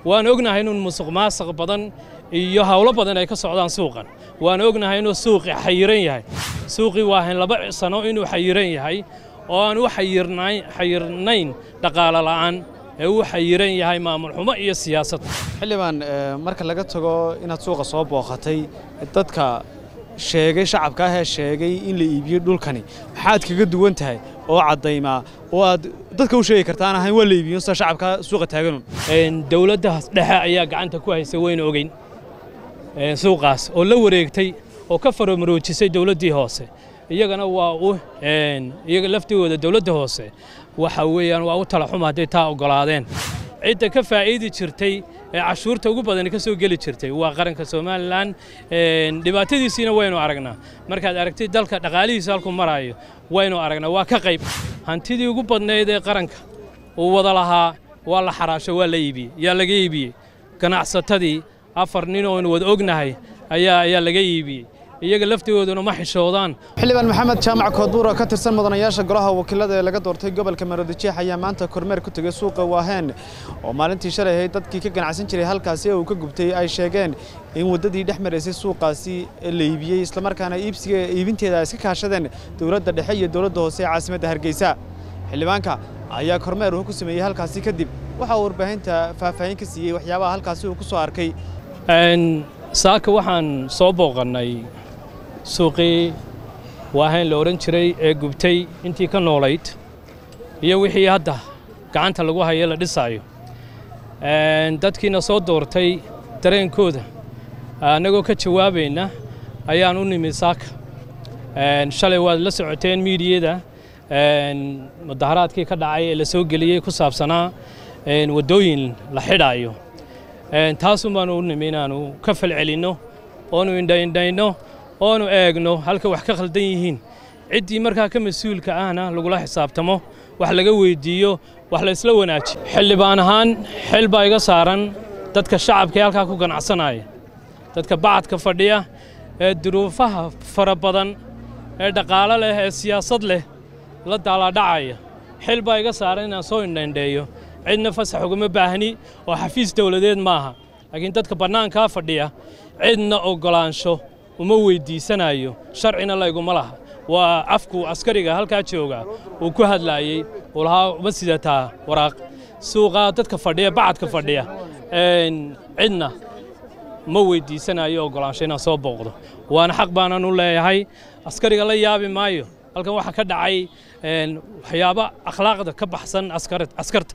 waan ognahay inuu musuq maasuq badan iyo hawlo badan ay ka socdaan suuqan waan ognahay inuu suuqi xayiran yahay suuqii waa hayn laba sano inuu xayiran yahay oo aan u xayirnayn dhaqaalo la'aan ee uu xayiran yahay maamul xumo iyo siyaasad xildhibaan marka laga tago inaad suuqa soo booqatay dadka sheegay shacabka ahee sheegay in la iibiyo dhulkani maxaad kaga duwan tahay oo caddaymaa oo aad dadka u sheegi kartaan ahayn waa la iibiyo sida shacabka suuqa taaganun dowladda dhexe ayaa gacanta ku haysa wayna ogeyn suuqaas oo la wareegtay oo ka faramaroojisay dowladdii hoose iyagana waa u iyaga laftigooda dowladda hoose waxa weeyaan waa u tala xuma hadday taa oggolaadeen cidda ka faa'iidi jirtay ee cashuurta ugu badani ka soo geli jirtay waa qaranka somalilan dhibaatadiisiina waynu aragnaa markaad aragtid dalka dhaqaalihiisa halkuu maraayo waynu aragnaa waa ka qayb hantidii ugu badnayd ee qaranka uu wada lahaa waa la xaraasho waa la iibiyey yaa laga iibiyey ganacsatadii afar nin oonu wada ognahay ayaa ayaa laga iibiyey iyaga laftigooduna ma xishoodaan xildhibaan maxamed jaamac koodbuur oo ka tirsan mudanayaasha golaha wakiilada ee laga doortay gobolka maroodijeex ayaa maanta kormeer ku tegey suuqa waaheen oo maalintii shalay ahayd dadkii ka ganacsan jiray halkaasi ee uu ka gubtay ay sheegeen in waddadii dhex maraysay suuqaasi la iibiyey islamarkaana iibsiga iibinteeda ay iska kaashadeen dowladda dhexe iyo dowladda hoose ee caasimadda hargeysa xildhibaanka ayaa kormeer uu ku sameeyey halkaasi kadib waxa uu warbaahinta faahfaahin ka siiyey waxyaabaha halkaasi uu ku soo arkay saaka waxaan soo booqannay suuqii waahayn la odhan jiray ee gubtay intii ka noolayd iyo wixii hadda gacanta lagu hayo la dhisaayo dadkiina soo doortay dareenkooda annagoo ka jawaabayna ayaan u nimid saaka shalay waad la socoteen miidiyada mudaharaadkii ka dhacay ee la soo geliyey ku saabsanaa waddooyin la xidhaayo taasun baanu u nimi inaannu ka falcelinno oonu indhaindhayno oonu eegno halka wax ka khaldan yihiin ciddii markaa ka mas-uulka ahna lagula xisaabtamo wax laga weyddiiyo wax la ysla wanaajiyo xildhibaan ahaan xil baa iga saaran dadka shacabka ee halkaa ku ganacsanaya dadka bacadka fadhiya ee duruufaha fara badan ee dhaqaalo leh ee siyaasad leh la daalaadhacaya xil baa iga saaran inaan soo indhaindheeyo cidna fasax ugama baahni oo xafiis dawladeed maaha laakiin dadka bannaankaa fadhiya cidna oggolaansho uma weyddiisanayo sharcina layguma laha waa afku askariga halkaa jooga uu ku hadlaayey uu lahaa uma sidataa waraaq suuqaa dadka fadhiya bacadka fadhiya cidna ma weyddiisanayo oggolaansho inaan soo booqdo waana xaq baanan u leeyahay askariga la yaabi maayo halkan waxaa ka dhacay waxyaabo akhlaaqda ka baxsan askarta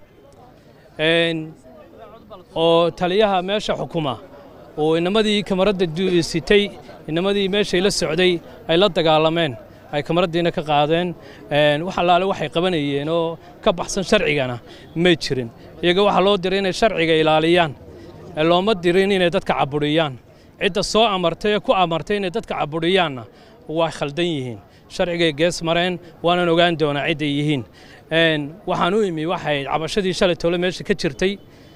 oo taliyaha meesha xukuma oo inamadii kamaradda sitay inamadii meeshay la socday ay la dagaalameen ay kamaraddiina ka qaadeen wax allaale waxay qabanayeen oo ka baxsan sharcigana may jirin iyaga waxaa loo diray inay sharciga ilaaliyaan looma dirin inay dadka cabudhiyaan cidda soo amartay ee ku amartay inay dadka cabudhiyaanna waa khaldan yihiin sharcigay gees mareen waanan ogaan doonaa cidday yihiin waxaan u imi waxay cabashadii shalay tole meesha ka jirtay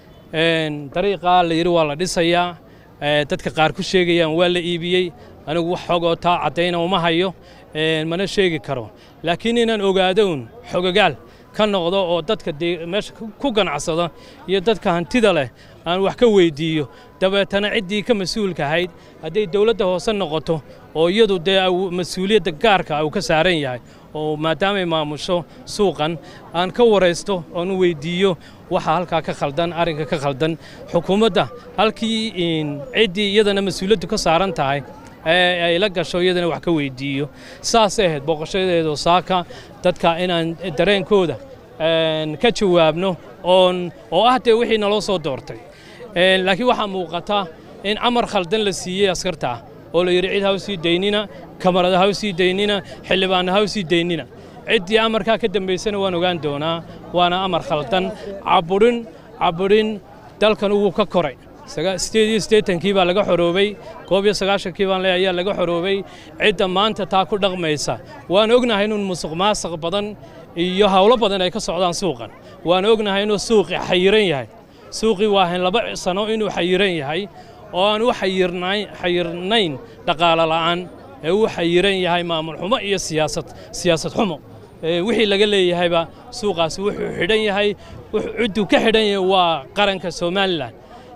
dariiqaa la yidhi waa la dhisayaa dadka qaar ku sheegayaan waa la iibiyey anigu wax xogoo taa caddayna uma hayo mana sheegi karo laakiin inaan ogaadown xogagaal ka noqdo oo dadka meesha ku ganacsada iyo dadka hantida leh aan wax ka weyddiiyo dabeetana ciddii ka mas-uulka ahayd hadday dowladda hoose noqoto oo iyadu dee mas-uuliyadda gaarka uu ka saaran yahay oo maadaamay maamusho suuqan aan ka waraysto oon u weyddiiyo waxa halkaa ka khaldan arrinka ka khaldan xukuumadda halkii ciddii iyadana mas-uuliyaddu ka saaran tahay ay la gasho iyadana wax ka weyddiiyo saasay ahayd booqashadeedu saaka dadka inaan dareenkooda ka jawaabno oon oo ah dee wixii naloo soo doortay laakiin waxaa muuqata in amar khaldan la siiyey askarta ah oo la yidhi cid ha u sii daynina kamarada ha u sii daynina xildhibaanna ha u sii daynina ciddii amarkaa ka dambaysana waan ogaan doonaa waana amar khaldan cabudhin cabudhin dalkan wuu ka koray sideed iyo siddeetankii baa laga xoroobay koob iyo sagaashankii baan leeyahay ayaa laga xoroobay cidda maanta taa ku dhaqmaysa waan ognahay inuu musuq maasuq badan iyo hawlo badan ay ka socdaan suuqan waan ognahay inuu suuqi xayiran yahay suuqii waa hayn laba sano inuu xayiran yahay oo aan u xayirnayn dhaqaalo la'aan ee uu xayiran yahay maamul xumo iyo siyaasad siyaasad xumo wixii laga leeyahayba suuqaasi wuxuu xidhan yahay cidduu ka xidhan yahay waa qaranka somalilan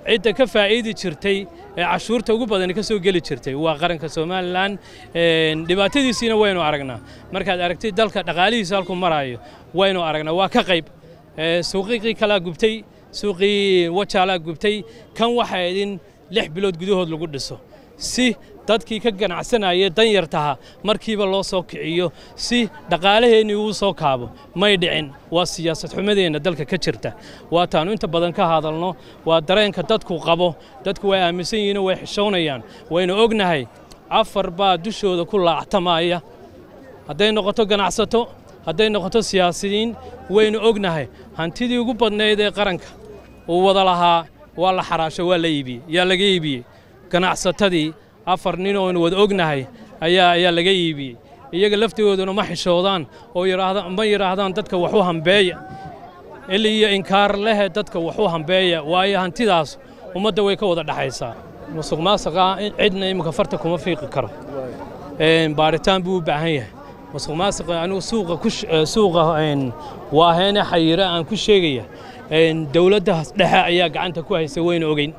cidda ka faa'iidi jirtay ee cashuurta ugu badani ka soo geli jirtay waa qaranka somalilan dhibaatadiisiina waynu aragnaa markaad aragtid dalka dhaqaalihiisa halkuu maraayo waynu aragnaa waa ka qayb suuqiiqii kalaa gubtay suuqii wajaalaa gubtay kan waxaa idin lix bilood gudahood lagu dhiso si dadkii ka ganacsanaya danyartaha markiiba loo soo kiciyo si dhaqaalaheennii uu soo kaabo may dhicin waa siyaasad xumadeenna dalka ka jirta waa taannu inta badan ka hadalno waa dareenka dadku qabo dadku way aaminsan yihiinoo way xishoonayaan waynu ognahay afar baa dushooda ku laactamaya hadday noqoto ganacsato hadday noqoto siyaasiyiin waynu ognahay hantidii ugu badnayd ee qaranka uu wada lahaa waa la xaraasho waa la iibiyey yaa laga iibiyey ganacsatadii afar nin oonu wada ognahay ayaa ayaa laga iibiyey iyaga laftigooduna ma xishoodaan oo ma yidhaahdaan dadka wax u hambeeya ili iyo inkaar lehe dadka wax u hambeeya waayo hantidaas ummadda way ka wada dhexaysaa musuq maasuqa cidna iminka farta kuma fiiqi karo baaritaan buu u baahan yahay musuq maasuqa anigu suuqa suuqa waaheene xayira aan ku sheegaya dowladda dhexe ayaa gacanta ku haysa wayna ogeyn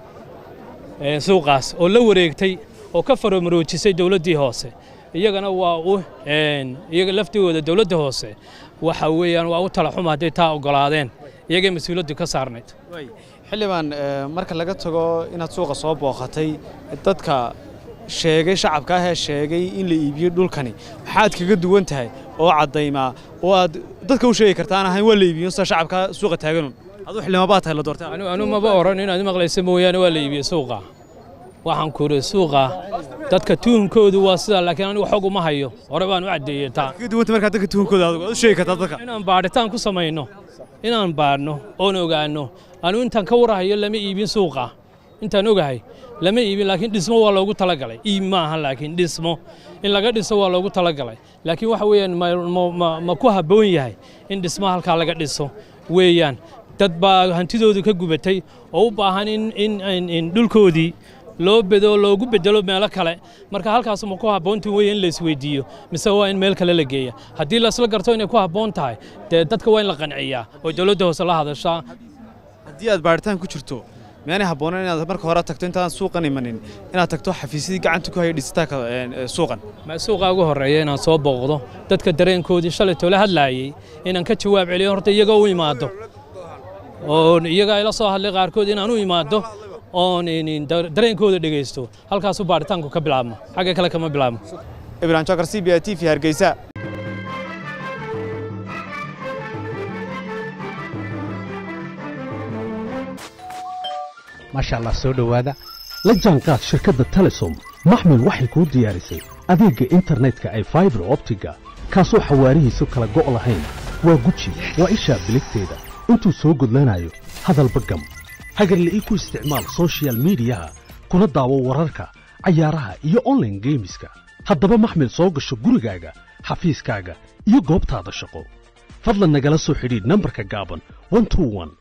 suuqaas oo la wareegtay oo ka faramaroojisay dowladdii hoose iyagana waa u iyaga laftigooda dowladda hoose waxa weeyaan waa u tala xuma hadday taa oggolaadeen iyagay mas-uuliyaddu ka saarnayd xildhibaan marka laga tago inaad suuqa soo booqatay dadka sheegay shacabka ahee sheegay in la iibiyo dhulkani maxaad kaga duwan tahay oo caddaymaa oo aad dadka u sheegi kartaan ahayn waa la iibiyo sida shacabka suuqa taaganun aduu xildhibaan baa tahay la doortay anu maba oran inaad maqlaysa mooyaane waa la iibiye suuqa waxaan ku iri suuqa dadka tuhunkoodu waa sidaa laakiin anigu xog uma hayo hore baan u caddeeyey taa kaga duwanta markaa dadka tuhunkooda adigu aad u sheegi kartaa dadka inaan baadhitaan ku samayno inaan baadhno oon ogaanno anu intaan ka warahayo lama iibin suuqa intaan ogahay lama iibin laakiin dhismo waa loogu talagalay iib ma aha laakiin dhismo in laga dhiso waa loogu talagalay laakiin waxa weeyaan ma ku habboon yahay in dhismo halkaa laga dhiso weeyaan dad baa hantidoodu ka gubatay oo u baahan in dhulkoodii loo bedo loogu bedelo meelo kale marka halkaas ma ku habboonta weeye in la isweydiiyo mise waa in meel kale la geeya haddii laisla garto inay ku habboon tahay dee dadka waa in la qanciyaa oo dowladda hoose la hadashaa haddii aad baaritaan ku jirto miyaanay habboonayn inaad marka hore tagto intaadaan suuqan imanin inaad tagto xafiisyadii gacanta ku haya dhisitaanka suuqan ma suuqa ugu horreeya inaan soo booqdo dadka dareenkoodii shalay toola hadlaayey inaan ka jawaab celiyo horta iyaga u imaado oo iyaga ila soo hadlay qaarkood inaan u imaado oon dareenkooda dhegaysto halkaasu baaritaanku ka bilaabmo xagga kale kama bilaabmo ibrahim jokar c b i t v hargeysa maasha allah soo dhowaada la jaanqaad shirkadda telesom maxmil waxay kuu diyaarisay adeegga internetka ay faibar optiga kaasoo xawaarihiisu kala go' lahayn waa guji waa ishaa biligteeda intuu soo gudlanayo hadalba gam hagarle ii ku isticmaal soshiyal miidiyaha kuna daawo wararka cayaaraha iyo onlaine geemiska haddaba maxmil soo gasho gurigaaga xafiiskaaga iyo goobtaada shaqo fadlan nagala soo xidhiidh nambarka gaaban